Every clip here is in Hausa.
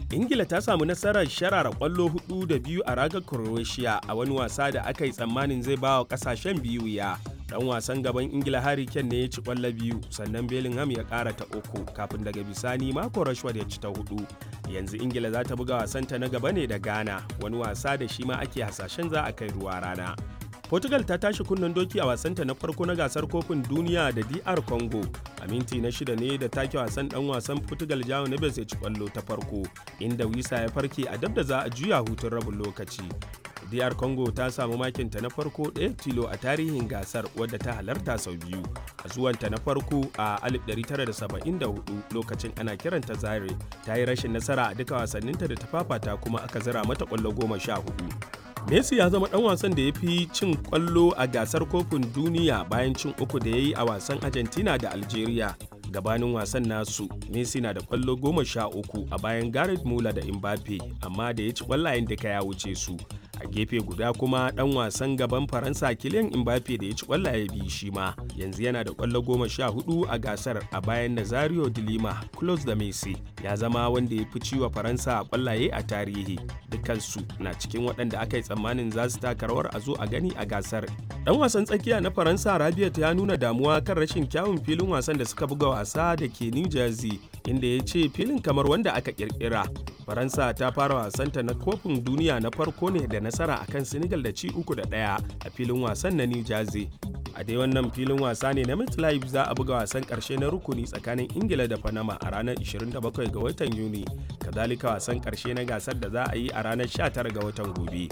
ingila ta samu nasarar sharara kwallo hudu da biyu a ragar croatia a wani wasa da aka yi tsammanin zai ba wa kasashen biyu ya dan wasan gaban ingila harry kane ne ya ci kwallo biyu sannan bellingham ya kara ta uku kafin daga bisani mako rashford ya ci ta hudu yanzu ingila za ta buga wasanta na gaba ne da ghana wani wasa da shi ma ake hasashen za a kai ruwa rana Portugal ta tashi kunnen doki a wasanta na farko na gasar kofin duniya da DR Congo. A minti na shida ne da take wasan dan wasan Portugal Jao Neves ya ci kwallo ta farko, inda Wisa ya farke a dab da za a juya hutun rabin lokaci. DR Congo ta samu makinta na farko ɗaya tilo a tarihin gasar wadda ta halarta sau biyu. A zuwanta na farko a 1974 lokacin ana kiranta Zaire ta yi rashin nasara a duka wasanninta da ta fafata kuma aka zira mata kwallo goma sha hudu. Messi ya zama ɗan wasan da ya fi cin ƙwallo a gasar kofin duniya bayan cin uku da ya yi a wasan Argentina da Algeria. Gabanin wasan nasu, Messi na da ƙwallo goma sha uku a bayan Gareth Muller da Mbappe, amma da ya ci ƙwallayen duka ya wuce su. A gefe guda kuma ɗan wasan gaban Faransa Kylian Mbappe da ya ci ƙwallaye biyu shi ma, yanzu yana da ƙwallo goma sha hudu a gasar a bayan Nazario de Lima, close da Messi. Ya zama wanda ya fi ciwa Faransa ƙwallaye a tarihi. Dukansu na cikin waɗanda aka yi tsammanin za su taka rawar a zo a gani a gasar. Dan wasan tsakiya na Faransa Rabiot ya nuna damuwa kan rashin kyawun filin wasan da suka buga wasa da ke New Jersey inda ya ce filin kamar wanda aka kirkira. Faransa ta fara wasanta na kofin duniya na farko ne da nasara akan Senegal da ci uku da ɗaya a filin wasan na New Jersey. a dai wannan filin wasa ne na MetLife za a buga wasan karshe na rukuni tsakanin ingila da panama a ranar 27 ga watan yuni kazalika wasan karshe na gasar da za a yi a ranar 19 ga watan gobe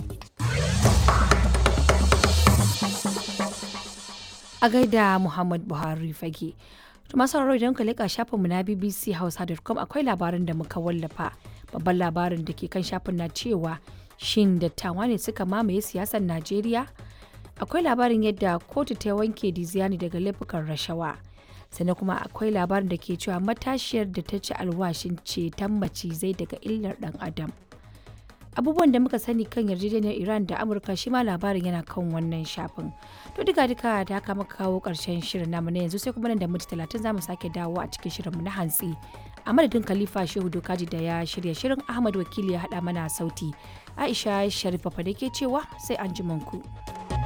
a gaida muhammad buhari fage masu sauraro idan ka leƙa shafinmu na bbc hausa.com akwai labarin da muka wallafa babban labarin da ke kan shafin na cewa shin dattawa ne suka mamaye siyasar najeriya akwai labarin yadda kotu ta wanke diziani daga laifukan rashawa sannan kuma akwai labarin da ke cewa matashiyar da ta ci alwashin ceton macizai daga illar dan adam abubuwan da muka sani kan yarjejeniyar iran da amurka shi ma labarin yana kan wannan shafin to duka duka da haka muka kawo karshen shirin namu na yanzu sai kuma nan da minti talatin za mu sake dawo a cikin shirinmu na hantsi a madadin khalifa shehu dokaji da ya shirya shirin ahmad wakili ya haɗa mana sauti aisha sharifa fa da ke cewa sai an ku.